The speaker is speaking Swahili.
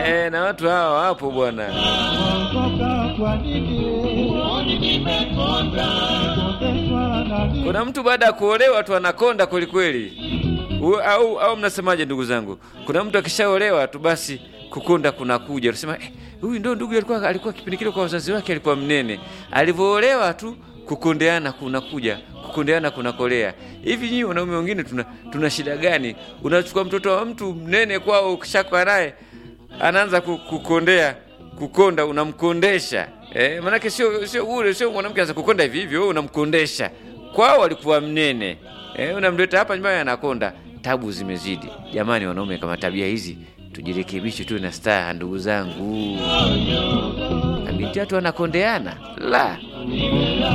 Eh, na watu hawa wapo bwana. Kuna mtu baada ya kuolewa tu anakonda kwelikweli. U- Au, au mnasemaje ndugu zangu? Kuna mtu akishaolewa tu basi kukonda kunakuja. Unasema eh, huyu ndo ndugu alikuwa alikuwa kipindi kile kwa wazazi wake alikuwa mnene. Alivyoolewa tu kukondeana kunakuja, kukondeana kunakolea. Hivi nyinyi wanaume wengine tuna, tuna shida gani? Unachukua mtoto wa mtu mnene kwao ukishakuwa naye anaanza ku- kukondea kukonda unamkondesha eh, maanake sio sio bure, sio mwanamke anza kukonda hivi hivyo, wewe unamkondesha. Kwao alikuwa mnene eh, unamleta hapa nyumbani anakonda. Tabu zimezidi jamani, wanaume kama tabia hizi tujirekebishe, tu na staha, ndugu zangu. Na binti watu wanakondeana la